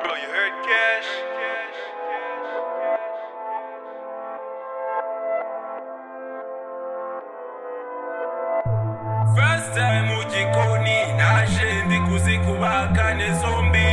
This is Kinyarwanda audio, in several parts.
Flow, you heard cash. First time mugikoni naje ndi kuzikubaga ne zombi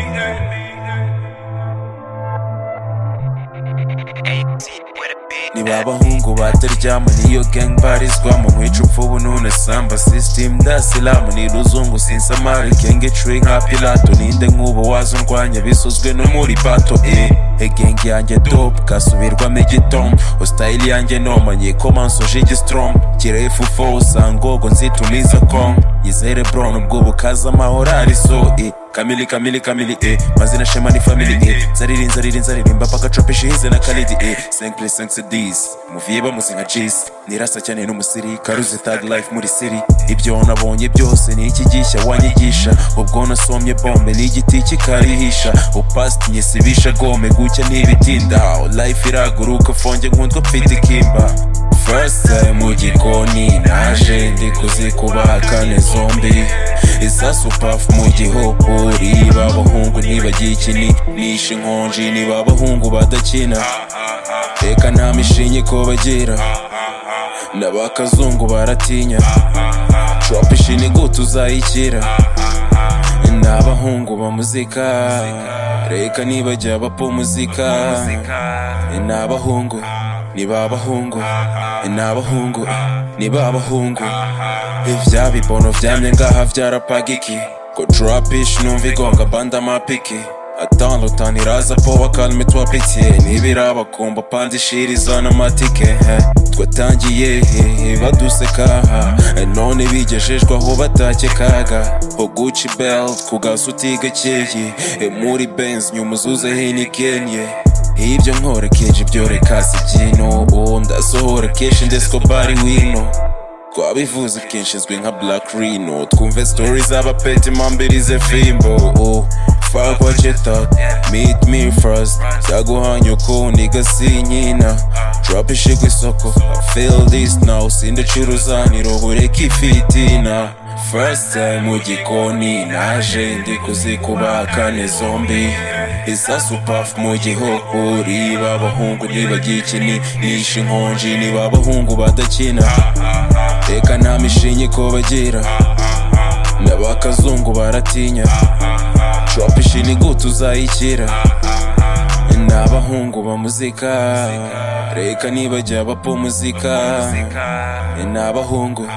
niba abahungu bataryama niyo gang barizwamo nkwica upfubu none samba system ndasilamu ni ruzungu sinsamari kenge cuye nka pilato ninde nk'ubu waza undwanya bisozwe no muri bato e egenge yanjye top kasubirwamo igitom ositayili yanjye noma nyikomansoje igistrom kirefu fo usangogo nzitumiza kong yizere brown ubwo bukaza amahoro ari so e kamili kamili kamili e mazina shema ni family e zariri nzariri nzaririmba paka chopeshi hize na kalidi e 5 plus 5 cds muviba muzinga jis nirasa cyane n'umusirikare uzi tag life muri city ibyo nabonye byose ni iki gishya wanyigisha ubwo nasomye bombe n'igiti kikarihisha upast nyisibisha gome gucya ntibitinda life iraguruka fonge nkunzwe mfite ikimba First time mu gikoni naje ndi kuzikuba kane zombi isasu pafu mu gihugu riba abahungu ntibagikini nishe inkonji niba abahungu badakina reka nta mishinyi ko bagira n'abakazungu baratinya drop ishini gute uzayikira ni abahungu ba muzika reka nibajya bapfa muzika ni abahungu ni ba bahungu ni abahungu ni ba bahungu ibya bibono byamye ngaha byarapagiki ko drapish numva igonga banda mapiki atandukanye iraza po bakalme twapitiye nibirabakumba pandishiriza n'amatike he. twatangiye he, baduseka ha. none bigejejwe aho batakekaga ho guci belt ku gasuti gakeye E, muri benz nyuma uzuze hinikenye ibyo nkorokeje ibyo reka si ibyino ubu ndasohora kenshi ndetse ko bari wino twabivuze kenshi izwi nka black rino twumve story z'abapeti mpambirize fimbo oh, fuck what you thought meet me first yaguhanye uko niga si nyina drop ishi ku isoko I feel this now sindacuruzanira ubureka ifitina first time mu gikoni naje ndi kuzikuba kane zombi isasu pafu mu gihugu riba abahungu ntibagikini nishe inkonji niba abahungu badakina reka nta mishinyi ko bagira n'abakazungu baratinya drop ishini gute uzayikira ni abahungu ba muzika reka nibajya bapfa muzika ni abahungu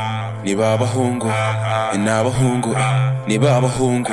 ni ba bahungu ni abahungu ni ba bahungu